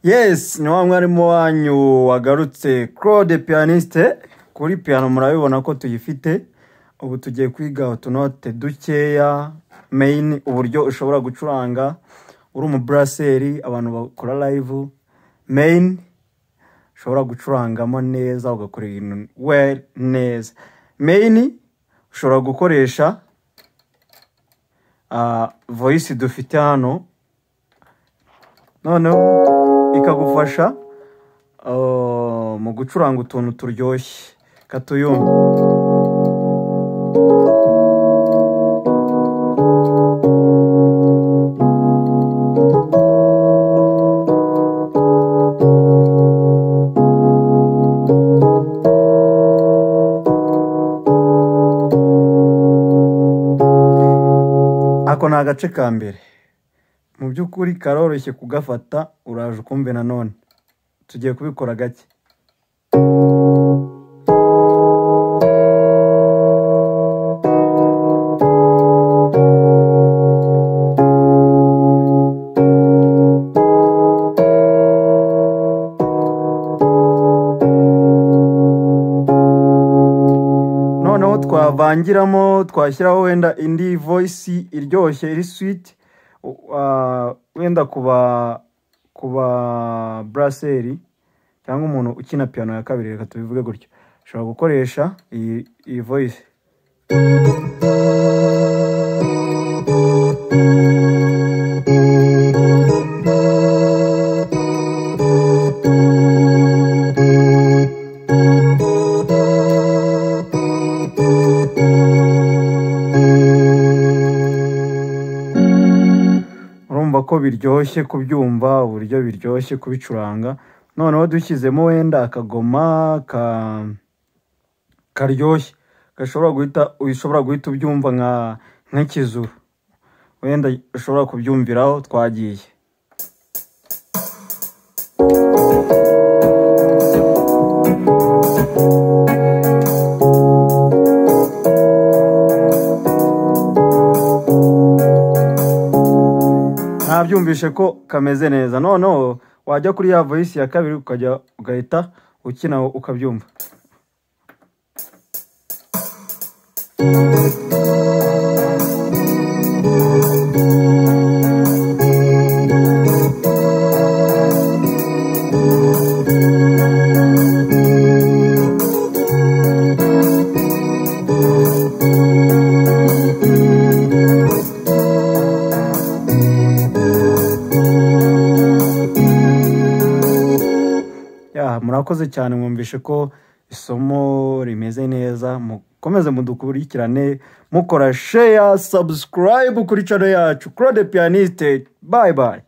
yes ni wa mwarimu wanyu wagarutse claude piyaniste kuri piyano murabibona ko tuyifite ubu tugiye kwiga utunote dukeya meyini uburyo ushobora gucuranga uri umuburaseri abantu bakora live meyini ushobora gucurangamo neza ugakora ibintu we neza meyini ushobora gukoresha ah, voice dufite hano noneho ikagufasha ah, mu gucuranga utuntu turyoshye katuyumva ako ni agace ka mbere mu by'ukuri karoroshye kugafata uraje ukumve nanone tugiye kubikora gake noneho twavangiramo twashyiraho wenda indi voyisi iryoshye iri switi wenda ku ba ku ba buraseri cyangwa umuntu ukina piyano ya kabiri reka tubivuge gutyo ushobora gukoresha iyi iyi voyisi urumva ko biryoshye kubyumva uburyo biryoshye kubicuranga noneho dushyizemo wenda akagoma ka karyoshye gashobora guhita ushobora guhita ubyumva nka nk'ikizuru wenda ushobora kubyumviraho twagiye ntabyumvishe ko kameze neza noneho wajya kuri ya voyisi ya kabiri ukajya ugahita ukina ukabyumva ya murakoze cyane mwumvishe ko isomo rimeze neza mukomeze mudukurikirane mukora sheya sabusikarayibu kuri cano yacu claude piyaniste bayi bayi